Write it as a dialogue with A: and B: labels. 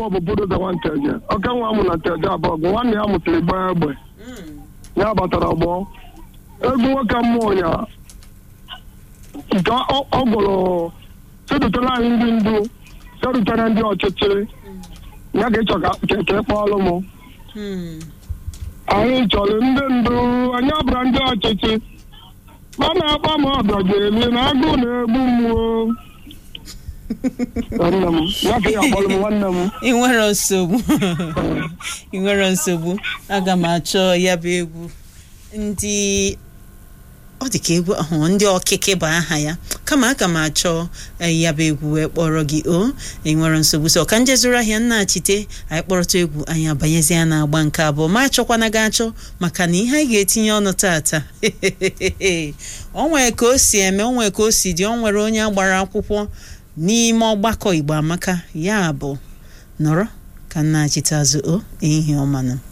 A: bụ budoza nwanteje oke nwa mụ na teje abụọ bụ nwanne ya mụtara gbaa egbe ya batara ọgbọ egwu nwoke mmụọ ya nke ọ- ọ gwụrụ sedutela anyị ndị ndu sedutere ndị ọchịchị ya ka ịchọ ka ka- ka ị kpọọlụ m
B: Hmm.
A: anyị chọrọ ndị ndu anyị abụra ndị ọchịchị ma na-akpa m ọbịa ga-eli na agụụ na-egbu mmụọ nwanne m ya ka ya akpọrọ m nwanne m
B: ị nwere nsogbu ị nwere nsogbu aga m achọ ya bụ egwu ndị ọ dị ka egwu ahụ ndị ọkịkị bụ aha ya kama aga m achọ eh, ya bụ egwu wee kpọrọ gị o ị nwere nsogbu so ka njezuru ahịa nnachite anyị kpọrọta egwu anyị abanyezie na agba nke abụọ ma achọkwana gị achọ maka na ihe anyị ga-etinye ọnụ tata o nwere ka o si eme o nwere ka o si dị o nwere onye agbara akwụkwọ n'ime ọgbakọ igbo amaka ya bụ nọrọ ka nna chite azụ o ehihie ọmanụ